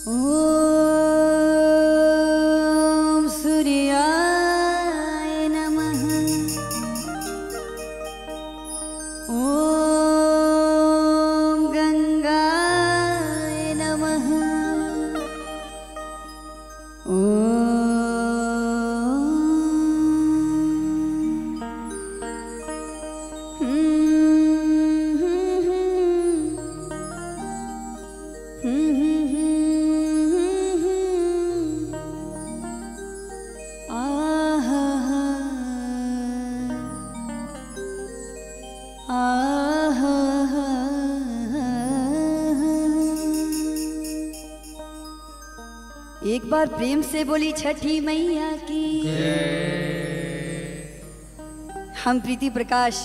ॐ सूर्याय नमः ॐ गङ्गाय नमः एक बार प्रेम से बोली छठी मैया की हम प्रीति प्रकाश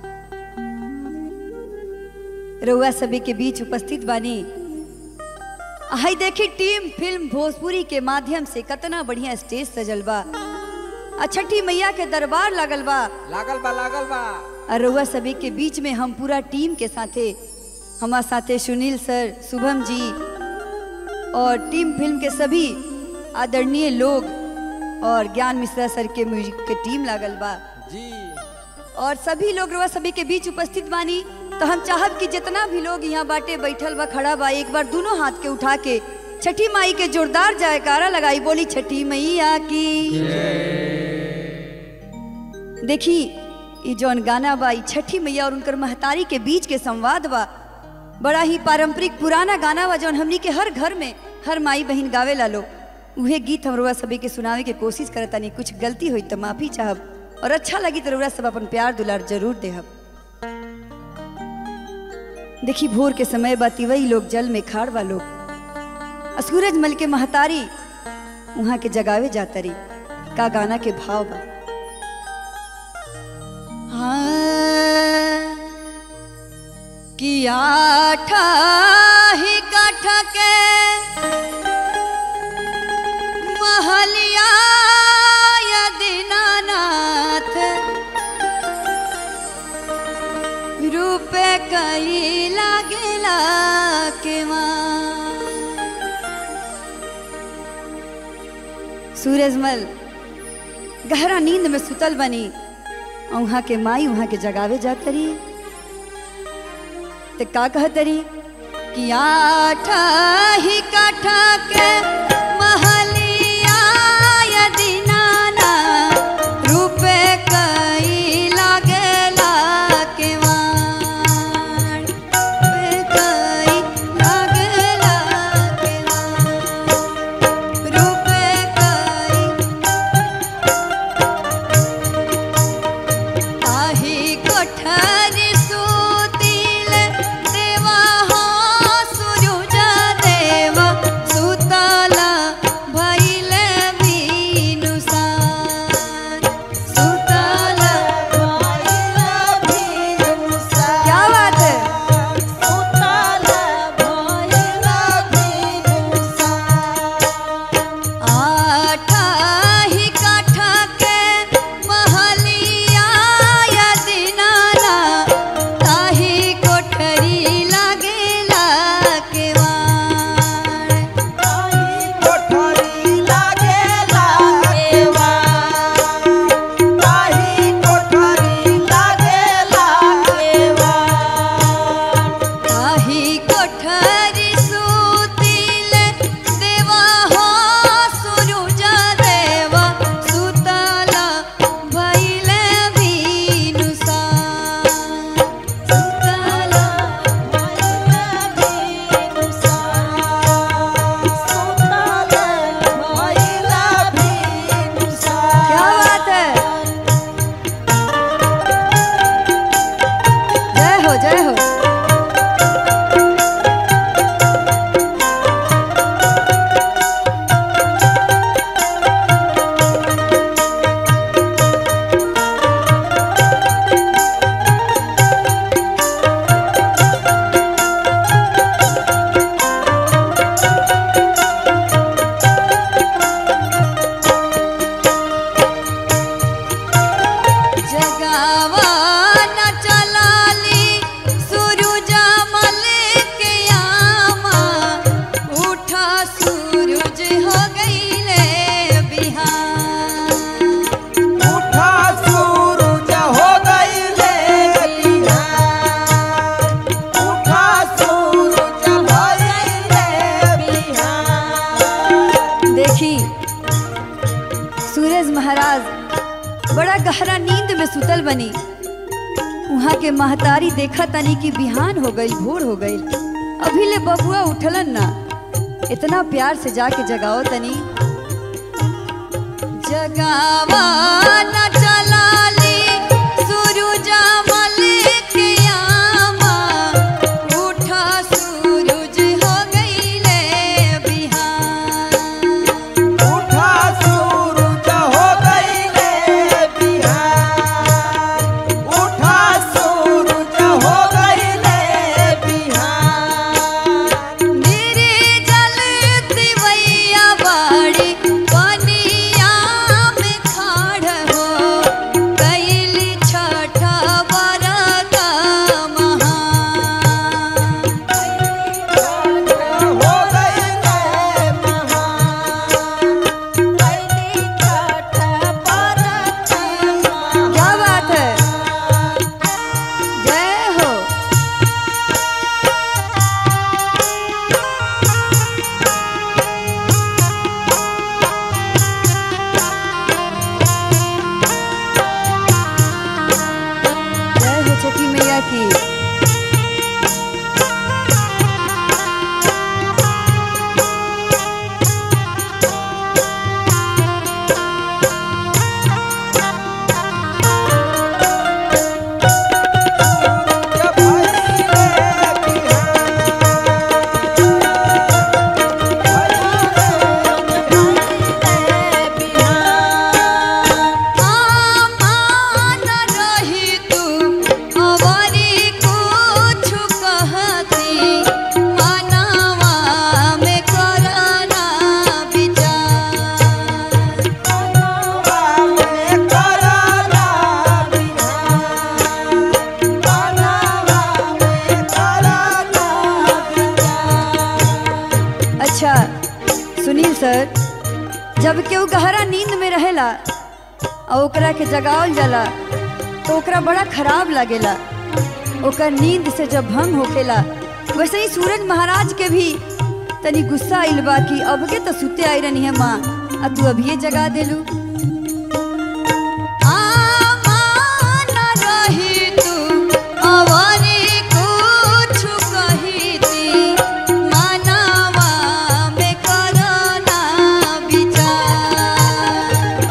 रउआ सभी के बीच उपस्थित बानी हाई देखी टीम फिल्म भोजपुरी के माध्यम से कतना बढ़िया स्टेज सजल बा आ छठी मैया के दरबार लागल बा लागल बा लागल बा और रउआ सभी के बीच में हम पूरा टीम के साथे हमारे साथे सुनील सर शुभम जी और टीम फिल्म के सभी आदरणीय लोग और ज्ञान मिश्रा सर के म्यूजिक के टीम लागल बा जी और सभी लोग रउआ सभी के बीच उपस्थित बानी तो हम चाहब कि जितना भी लोग यहाँ बाटे बैठल बा खड़ा बा एक बार दोनों हाथ के उठा के छठी माई के जोरदार जयकारा लगाई बोली छठी मैया की देखी ये जौन गाना बा ई छठी मैया और उनकर महतारी के बीच के संवाद बा बड़ा ही पारंपरिक पुराना गाना बा जौन हमनी के हर घर में हर माई बहन गावे ला लो उहे गीत हम रउआ सभी के सुनावे के कोशिश करतानी कुछ गलती हुई तो माफी चाहब और अच्छा लगी तो रउआ सब अपन प्यार दुलार जरूर देहब देखी भोर के समय बा तिवई लोग जल में खाड़ बा लोग आ सूरज मल के महतारी वहां के जगावे जातरी का गाना के भाव बा हाँ, कि आठा ही काठ के महलिया या दीनानाथ रूपे कई लागेला के माँ सूरजमल गहरा नींद में सुतल बनी और वहाँ के माई वहाँ के जगावे जातरी ते का कहतरी कि आठा ही काठा के महलिया या दीनाना रूपे कई लागेला के वाण रूपे कई लागेला के वाण रूपे कई आही कोठरी सुतील देवा हो सुरुज देवा सुतला गहरा नींद में सुतल बनी वहाँ के महतारी देखा तनी कि बिहान हो गई भोर हो गई अभी ले बबुआ उठलन ना इतना प्यार से जाके जगाओ तनी जगावा न चलाली सूरजा मलिक यामा उठा सूरज हो गईले बिहान उठा सूरज हो गईले बिहान उठा सूरज हो गईले बिहान मेरे जल दिवैया बाड़ी पनिया में खाड़ हो कैली छठा बरत महान हो गईले महान पहली छठ परत क्या बात है जय हो जय हो छठी मैया की आमान रही तू अवरी कुछ कहती मनवा में करना विचार अच्छा सुनील सर जब केहू गहरा नींद में रहेला और ओकरा के जगावल जाला तो ओकरा बड़ा खराब लागेला ओकर नींद से जब भंग होखेला वैसे ही सूरज महाराज के भी तनी गुस्सा आइल बा कि अब के तो सुते आई रहनी है माँ आ तू अभी जगा देलू आमान रही तू अवरी कुछ कहीती मनवा में करना विचार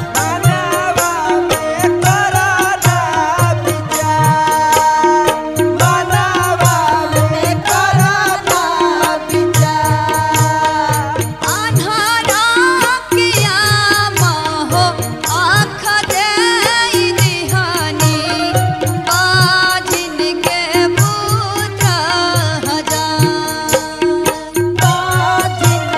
आन्हरा किया महो आँख देई दिहानी बाजिन के पुत्र हजार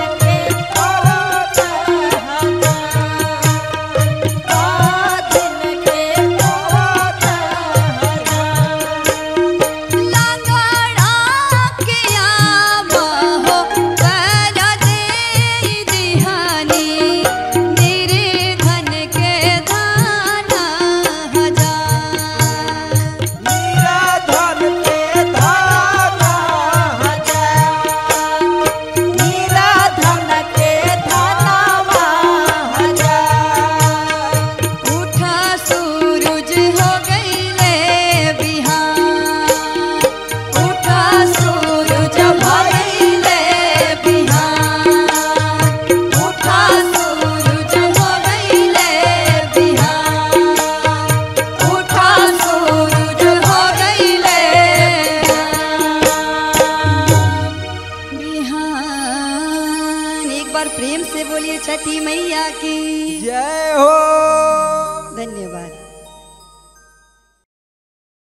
लंगड़ा किया महो कर देई दिहानी निर्धन के दाना हजार उठा सूरज हो गईले बिहान उठा सूरज हो गईले बिहान उठा सूरज हो गईले बिहान उठा सूरज हो गईले बिहान एक बार प्रेम से बोलिए छठी मैया की जय हो धन्यवाद